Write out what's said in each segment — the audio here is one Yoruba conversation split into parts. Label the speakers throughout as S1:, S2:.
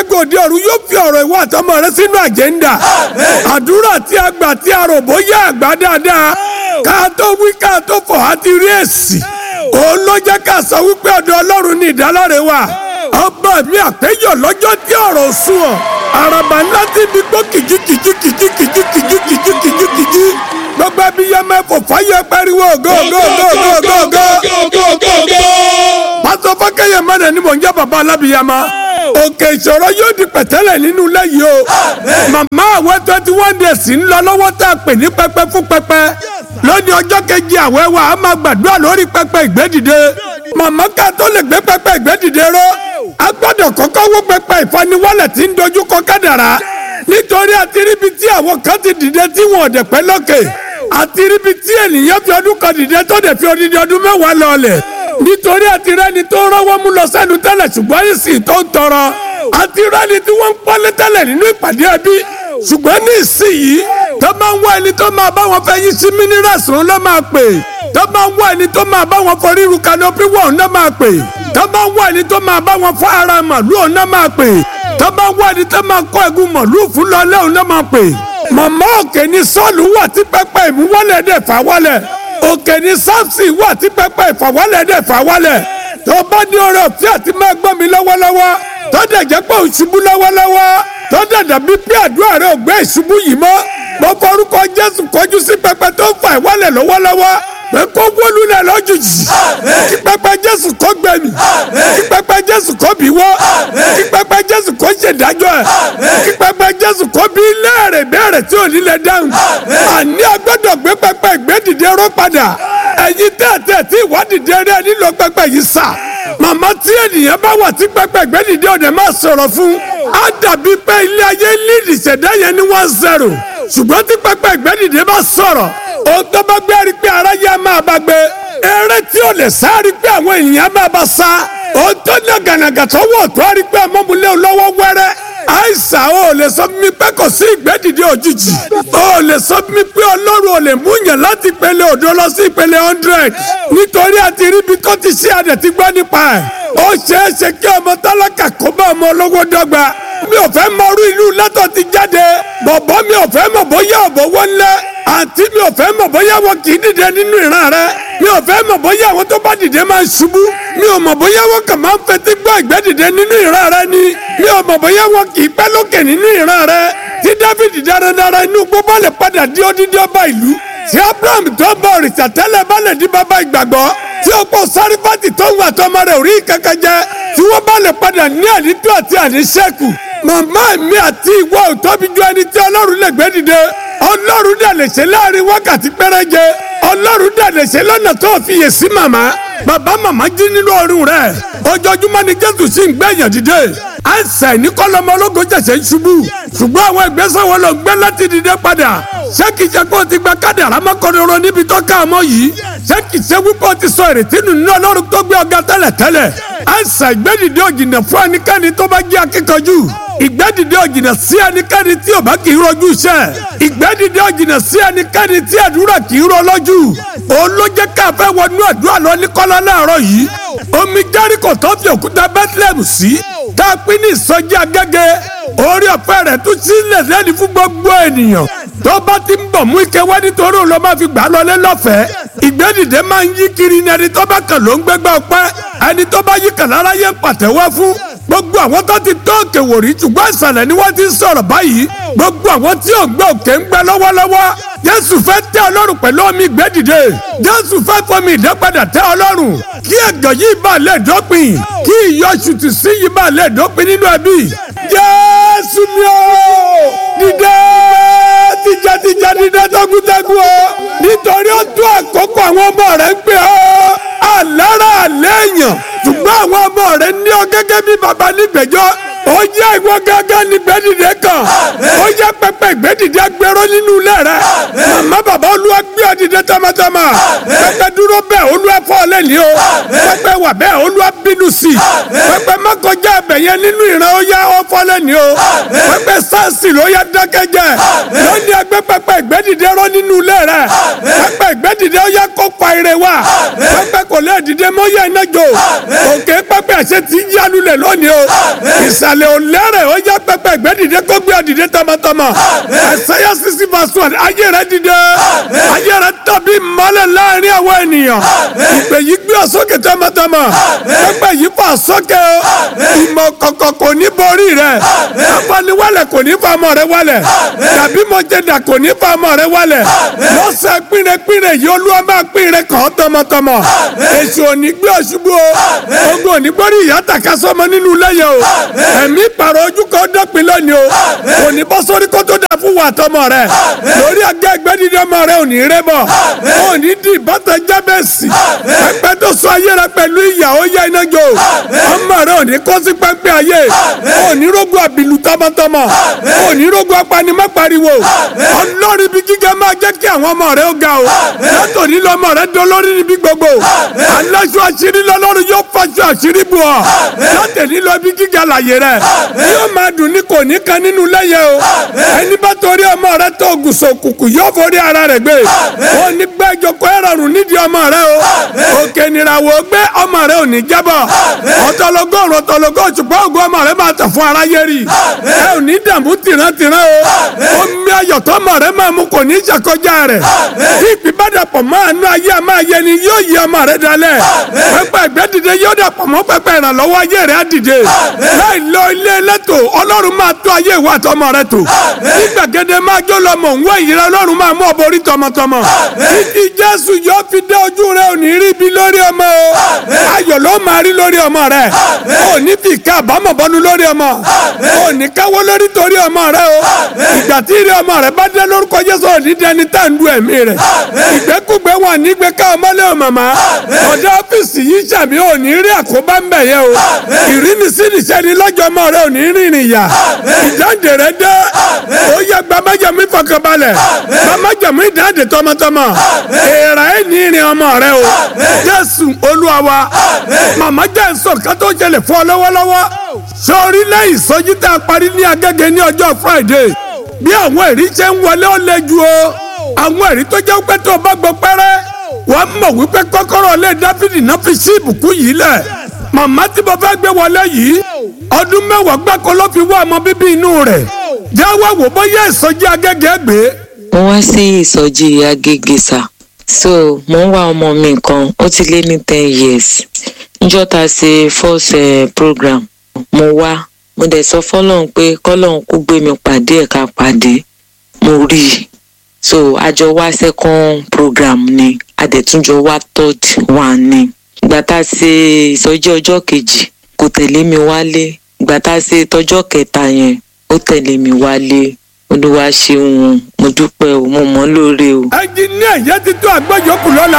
S1: ìṣẹ́gun òde ọ̀run yóò fi ọ̀rọ̀ ìwọ àtọmọ rẹ sínú àjẹ́ńdà àdúrà tí a gbà tí a rò bóyá àgbà dáadáa ká tó wí ká tó fọ̀ á ti rí èsì òun ló jẹ́ ká sọ wípé ọ̀dọ̀ ọlọ́run ní ìdálọ́rẹ̀ wà ọba mi àpéjọ lọ́jọ́ tí ọ̀rọ̀ sùn ọ̀ àràbà ńlá tí mi gbọ́ kìjú kìjú kìjú kìjú kìjú kìjú kìjú kìjú gbogbo ẹbí yẹn mẹ́fọ̀ fáyẹ pariwo go go go go go go. pásọ fọkẹyẹ mẹ́rin ni mò ń jẹ́ bàbá alábìyàmá òkè ìṣòro yóò di pẹ̀tẹ́lẹ̀ nínú ilé yìí o màmá àwẹ̀ twenty one days ń lọ lọ́wọ́ tá a pè ní pẹpẹ fún pẹpẹ lónìí ọjọ́ kejì àwẹ̀ wa a máa gbàdúrà lórí pẹpẹ ìgbédìde màmá ká tó lè gbé pẹpẹ ìgbédìde ró a gbọ́dọ̀ kọ́kọ́ wó pẹpẹ ìfaniwọ́lẹ̀ tí ń dojú kọ kádàrá nítorí àtiríbi tí àwọn kan ti dìde tí wọn ò dẹ̀ pẹ́ lókè àtiríbi tí ènìyàn fi ọdún kan dìde tó dẹ̀ fi odidi ọdún mẹ́wàá lọ́ọ̀lẹ̀ nítorí àtirẹ́ni tó rọ́wọ́ mú lọ sẹ́nu tẹ́lẹ̀ ṣùgbọ́n ìsìn tó ń tọrọ àtirẹ́ni tí wọ́n ń pọ́nlé tẹ́lẹ̀ nínú ìpàdé ẹbí ṣùgbọ́n ní ìsinyìí tó máa ń wá ẹni tó máa bá wọn fẹ́ yí sí mínírààsì òun ló máa pè tó máa ń wá ẹni tó máa bá wọn fọ ríru kanopi wọ̀ òun ló máa pè tó máa ń wá ẹni tó máa bá wọn fọ ara màlúù òun ló máa pè tó máa ń wá ẹni tó máa kọ́ ẹ̀gún màlúù fún lọ́lẹ́ òun ló máa pè màmá òkè ní sọ́ọ̀lù wà tí pẹ́pẹ́ ìmúwọ́lẹ̀ dẹ̀ fà wọ́lẹ̀ òkè ní sáfsì wà tí pẹ́pẹ́ ìfàwọ́lẹ̀ dẹ̀ fà wọ́lẹ̀ tó bá ní oore ọ̀fẹ́ àti máa gbọ́ mi lọ́wọ́lọ́wọ́ tó dẹ̀ jẹ́ pé òṣùbù lọ́wọ́lọ́wọ́ tó dẹ̀ dàbí pé àdúrà rẹ̀ ò gbé ìṣubú yìí mọ́ mo forúkọ Jésù kọjú sí pẹpẹ tó fà ìwọ́lẹ̀ lọ́wọ́lọ́wọ́ pé kó wọlú lẹ lójijì kí pẹpẹ Jésù kó gbẹmí kí pẹpẹ Jésù kó bí wọ́ kí pẹpẹ Jésù kó ṣèdájọ́ ẹ̀ kí pẹpẹ Jésù kó bí léèrè béèrè tí ò ní lè dáhùn àní agbọ́dọ̀ gbé pẹpẹ ìgbédìde ró padà ẹ̀yin tẹ́tẹ́ tí ìwádìí rẹ̀ nílò pẹpẹ yìí sà màmá tí ènìyàn bá wà tí pẹpẹ ìgbédìde ọ̀dẹ̀ máa sọ̀rọ̀ fún á dàbí pé ilé ayé líìdì ṣẹ̀dá yẹn ní one zero ṣùgbọ́n tí pẹpẹ ìgbédìde bá sọ̀rọ̀ ohun tó bá gbé rí pé ara yẹn máa bá gbé eré tí ò lè sá rí pé àwọn ènìyàn máa bá sá ohun tó ní gànàgà tó wọ̀ tó rí pé ọmọbìnrin olówó wẹ́rẹ́ àìsàn ò lè sọ fún mi pé kò sí ìgbẹ́dìde òjijì ò lè sọ fún mi pé ọlọ́run ò lè mú yàn láti ìpele òdo lọ sí ìpele hundred nítorí àti ríbi tó ti ṣe àdẹ̀ ti gbọ́ nípa ẹ̀ ó ṣeé ṣe kí ọmọ tálákà kó bá ọmọ olówó dọ́gba mi ò fẹ́ mọrú ìlú látọ̀ ti jáde bọ̀bọ̀ mi ò fẹ́ mọ̀ bóyá ọ̀bọ̀ wọn lẹ́ àǹtí mi ò fẹ́ mọ̀ bóyá wọn kì í dìde nínú ìran rẹ mi ò fẹ́ mọ̀ bóyá àwọn tó bá dìde máa ń ṣubú mi ò mọ̀ bóyá wọn kàn máa ń fetí gbọ́ ìgbẹ́ dìde nínú ìran rẹ ni mi ò mọ̀ bóyá wọn kì í pẹ́ lókè nínú ìran rẹ tí Dáfídì dáradára inú gbogbo lè padà di odidi ọba ìlú tí Abraham tó bọ òrìṣà tẹ́lẹ̀ bá lè di bàbá ìgbàgbọ́ tí ọ̀pọ̀ sárífàtì tó ń wà tọmọ rẹ̀ orí kankan jẹ tí wọ́n bá lè padà ní àdító àti àdísẹ́kù màmá mi àti ìwọ ò tóbi ju ẹni tí ọlọ́run lè gbé dìde ọlọ́run dẹ̀ lè ṣe láàrin wákàtí péréje ọlọ́run dẹ̀ lè ṣe lọ́nà tó fiyè sí màmá bàbá màmá jí nínú ọrùn rẹ̀ ojoojúmọ́ ni jésù sì ń gbé èèyàn dìde àìsàn ní kọ́lọ́mọ ológo ṣẹ̀ṣẹ̀ ń ṣubú ṣùgbọ́n àwọn ìgbésẹ̀ wọn ló gbé láti dìde padà ṣé kìí ṣe pé o ti gba kádàrá mọ́kànlélọ́rọ́ níbi tó ká ọmọ yìí ṣé kìí ṣe wípé o ti sọ ìrètí nù nínú ọlọ́run tó gbé ọ̀gá tẹ́lẹ̀ tẹ́lẹ̀ àìsàn ìgbẹ́dìde òjìnà fún ẹnikẹ́ni tó bá jẹ́ akíkanjú ìgbẹ́dìde òjìnà sí ẹnikẹ́ni tí ò bá kì í rojú iṣẹ́ ìgbẹ́dìde òjìnà sí ẹnikẹ́ni tí àdúrà kì í ro lójú òun ló jẹ́ ká fẹ́ wọnú àdúrà lọ ní kọ́lá láàárọ̀ yìí omi Jẹ́ríkò tó fi òkúta Bethlehem sí tá a pín ní ìsọjí agẹ́gẹ́ orí ọ̀fẹ́ rẹ̀ tún sílẹ̀ lẹ́ni fún gbogbo ènìyàn tó bá ti ń bọ̀ mú ike wá nítorí òun ló máa fi gbà á lọlé lọ́fẹ̀ẹ́ ìgbẹ́dìde máa ń yí kiri ní ẹni tó bá kàn ló ń gbégbá ọpẹ́ ẹni tó bá yí kàn lára yẹn pàtẹ́wọ́ fún gbogbo àwọn tó ti tó òkè wòrí ṣùgbọ́n ìsàlẹ̀ ni wọ́n ti ń sọ̀rọ̀ báyìí gbogbo àwọn tí ò ń gbé òkè ń gbẹ lọ́wọ́lọ́wọ́ jésù fẹ́ tẹ́ ọlọ́run pẹ̀lú omi ìgbẹ́dìde jésù fẹ́ fọmi ìdápadà tẹ́ ọlọ́run kí ẹ̀gàn yìí bá lè dópin kí ìyọ̀ṣùtù sí yìí bá lè dópin nínú ẹbí jésù mi ò dìde tìjàtìjà dìde tọkùtẹkù o nítorí ó tó àkókò àwọn ọmọ rẹ ń pè ọ́ àlára àlẹ́yìn ṣùgbọ́n àwọn ọmọ rẹ ní ọ gẹ́gẹ́ bí baba nígbẹ̀jọ́ ó jẹ́ ìwọ gángan ní gbẹ́dìde kan ó jẹ́ pẹpẹ ìgbẹ́dìde agbẹ́rọ́ nínú ilé rẹ màmá bàbá olúwa gbé ọ dìde tamatama pẹpẹ dúró bẹ́ẹ̀ olúwa fọ́ ọ lẹ́ni o pẹpẹ wà bẹ́ẹ̀ olúwa bínú sí i pẹpẹ mọ́kànjá ẹbẹ̀ yẹn nínú ìran ó yá ọ fọ́ lẹ́ni o pẹpẹ sáàsì ló yá dákẹ́jẹ́ lónìí ẹgbẹ́ pẹpẹ ìgbẹ́dìde rọ nínú ilé rẹ pẹpẹ ìgbẹ́dìde dìde ó yẹ kó pa ire wa pẹpẹ kò lè dìde mọ́ yẹ iná jò òkè pẹpẹ àṣẹ ti yálulẹ̀ lónìí o ìsàlẹ̀ ò lẹ́rẹ̀ ó yẹ pẹpẹ ẹgbẹ́ dìde kó gbé ọ dìde tọmọtọmọ ẹsẹ̀yà sisi verse one ayé rẹ dìde ayé rẹ tàbí mọ́lẹ̀ láàrin àwọn ènìyàn ìpè yìí gbé ọ sókè tọmọtọmọ pẹpẹ yìí fà sókè o ìmọ̀ kọ̀kọ̀ kò ní borí rẹ afaniwalẹ̀ kò ní fa ọmọ rẹ wálẹ̀ tàbí mọ̀jẹ̀dà kò ní fa ọmọ rẹ wálẹ̀ lọ́sẹ̀ pínrẹ́pínrẹ́ yìí olúwa máa pínrẹ́ kàn ọ́ tọmọtọmọ èsì òní gbé ọ̀ṣubú o ogun òní gbórí ìyá tàka sọmọ nínú lẹ́yẹ o ẹ̀mí pàrọ̀ ojú kan dọ́pin lónìí o òní bọ́ sórí kó tó dà fún wa tọmọ rẹ lórí agá ẹgbẹ́ dídí ọmọ rẹ òní rẹ bọ̀ òní di ìbátan jábẹ́sì ẹgbẹ́ tó sọ ayé rẹ pẹ̀lú ìyà ó yá iná jò ọmọ rẹ òní kó sí pẹ́pẹ́ ayé òní rógun àbìlú tọmọtọmọ òní rógun apanimọ́ pariwo ọlọ́rin ibi gíga máa jẹ́ kí àwọn ọmọ rẹ ó ga o látòní lọ́mọ rẹ dolórí níbi gbogbo aláṣọ àṣírí lọ́lọ́run yóò fàṣọ àṣírí bù ọ́ látòní lọ ibi gíga láyé rẹ yóò máa dùn ní kò ní kan nínú lẹ́yẹ o ẹni bá torí ọmọ rẹ tó gùsọ̀ kùkù yóò forí ara rẹ gbé ó ní gbẹ́jọ kó ẹ̀rọ̀rùn nídìí ọmọ rẹ o òkè nìràwọ̀ gbé ọmọ rẹ ò ní jábọ̀ ọ̀tọ̀lọ́gọ́rùn ọ̀tọ̀lọ́gọ́ òṣùpá ògùn ọmọ rẹ máa tàn fún aráyé rí ẹ ò ní dààmú tìrántìrán o omi ayọ̀ tọmọ rẹ máa mú kò ní ṣàkọjá rẹ̀ tí ìpín bá dàpọ̀ mọ́ àánú ayé a máa yẹ ni yóò yí ọmọ rẹ dalẹ̀ pẹpẹ ẹgbẹ́ dìde yóò dàpọ̀ mọ́ pẹpẹ ìrànlọ́wọ́ ayé rẹ á dìde láì lọ ilé ẹlẹ́tò ọlọ́run máa tó ayé ìwà àtọmọ rẹ tò ní gbàgede máa jó lọ mọ̀ nwó ìyẹrẹ ọlọ́run máa mú ọ borí tọmọtọmọ títí jésù yóò fi dé ojú rẹ òní rí ibi lórí ọmọ o ayọ̀ ló máa rí lórí ọmọ rẹ òní fi ká àbámọ̀ bọ́nu lórí ọmọ òní káwọ́ lórí torí ọmọ rẹ o ìgbà tí ìrẹ ọmọ rẹ bá dé lórúkọ jésù òní dẹni tá à ń du ẹ̀mí rẹ ìgbẹ́kúgbẹ́ wọn nígbẹ́ ká ọmọlé o màmá ọ̀dọ̀ ọ́fíìsì yìí sàmì òní rí àkóbá ń bẹ̀ yẹ o ìrínisínisẹ́ ni lọ́jọ́ ọmọ rẹ òní rìnrìn yà ìjáde rẹ dé ó yẹ gbàmájàmú ìfọkànbalẹ̀ gbàmájàmú ìdáǹdè tọmọtọmọ èèrà ẹ̀ ní ìrìn ọmọ rẹ o jésù olúwa wa màmá jẹ́ nsọ kátó jẹlẹ̀ fún ọ lọ́wọ́lọ́wọ́ sórí lẹ́yìn sọ́jí tá a parí ní agẹ́gẹ́ ní ọjọ́ friday bí àwọn ẹ̀rí ṣe ń wọlé ó lé ju o àwọn ẹ̀rí tó jẹ́ pé tó o bá gbọ́ pẹ́rẹ́ wọ́n mọ̀ wípé kọ́kọ́rọ́ lé dáfídì náà fi sí ìbùkún yìí lẹ̀ màmá tí mo fẹ́ gbé wọlé yìí ọdún mẹ́wàá gbáko ló fi wá ọmọ bíbí inú rẹ̀ jáwọ́ wò bóyá ìsọjí agẹ́gẹ́ gbé.
S2: mo wá sí ìsọjí agége sá so mo ń wá ọmọ mi kan ó ti lé ní ten years níjọ́ ta ṣe first uh, program mo wá mo dẹ̀ sọ fọlọ́run pé kọ́lọ́run kó gbé mi pàdé ẹ̀ ká pàdé mo rí i so àjọ wá second program ni adẹ̀túnjọ wá third one ni ìgbà tá a ṣe ìsọjí ọjọ́ kejì kò tẹ̀lé mi wálé ìgbà tá a ṣe tọjọ́ kẹta yẹn ó tẹ̀lé mi wálé olúwa ṣeun mo dúpẹ́ o mo mọ̀ lóore o.
S1: ẹnjiníà yẹn ti tó àgbẹ̀yọkù lọ́la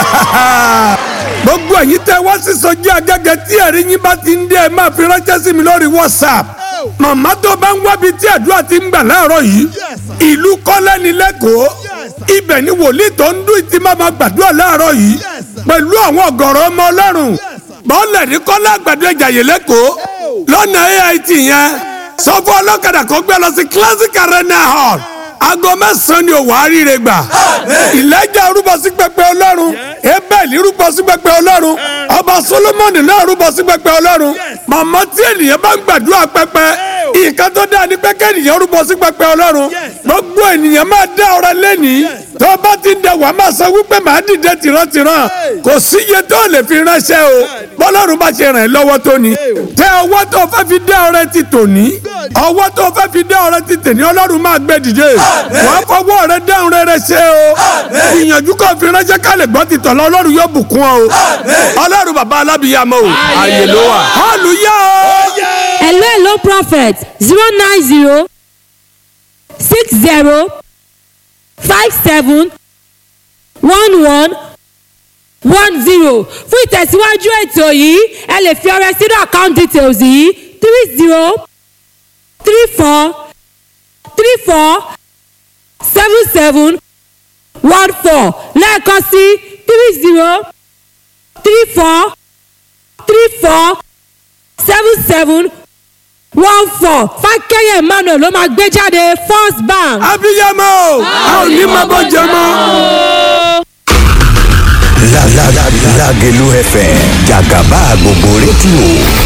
S1: gbogbo ẹ̀yin tẹ́ wá sí sọjí agẹ́gẹ́ tí ẹ̀rí yín bá ti ń dé ẹ máa fi ránṣẹ́ sí mi lórí whatsapp màmá tó bá ń wábi tí àdúrà ti ń gbà láàárọ̀ yìí ìlú kọ́lẹ́ni lẹ́kọ̀ọ́ ibẹ̀ ni wòlíì tó ń dún ìtì máa ma gbàdúrà láàárọ̀ yìí pẹ̀lú àwọn ọ̀gọ̀rọ̀ ọmọ ọlọ́run bọ́ọ̀lẹ̀ ní kọ́lá àgbàdo ìjàyè lẹ́kọ̀ọ́ lọ́nà ait yẹn sọ fún ọlọ́kadà kan gbé lọ sí classic arena hall aago mẹ́sàn-án ni òwò àríire gbà ìlẹ́jà rúbọ sí pẹpẹ ọlọ́run ebẹ́ẹ̀lì rúbọ sí pẹpẹ ọlọ́run ọba solomoni náà rúbọ sí pẹpẹ ọlọ́run màmá tí ènìyàn bá ń gbàdúrà pẹpẹ nǹkan tó dáa ni pé kẹ́nìyàn rúbọ sí pẹpẹ ọlọ́run gbogbo ènìyàn máa dá ọrẹ lẹ́nìí tó bá ti ń da wàá máa sọ wípé màá dìde tìrantìran kò sí iye tó lè fi ránṣẹ́ o bọ́lọ́run bá ṣe ràn ẹ́ lọ́wọ́ tó ni tẹ ọwọ́ tó fẹ́ fi dá ọrẹ ti tòní ọwọ́ tó fẹ́ fi dá ọrẹ ti tèní ọlọ́run máa gbé dìde wàá fọwọ́ rẹ dáhùn rere ṣe o ìyànjú kò fi ránṣẹ́ ká lè gbọ́ ti tọ̀lọ́ ọlọ́run yóò bùkún ọ o ọlọ́run bàbá alábìyàmọ o àyè ló wà hallelujah o.
S3: hello hello prophet zero nine zero six zero five seven one one one zero fún ìtẹ̀síwájú ètò yìí ẹ lè fi ọrẹ sínú account details yìí three zero three four three four seven seven one four lẹ́ẹ̀kan sí three zero three four three four seven seven one four fákẹ́yẹ̀ emmanuel ló máa gbé jáde first bank.
S1: abiyamọ o a ò ní máa bọ́ jẹ mọ́.
S4: Lágẹ̀lú FM jàgàbá gbogbo rédíò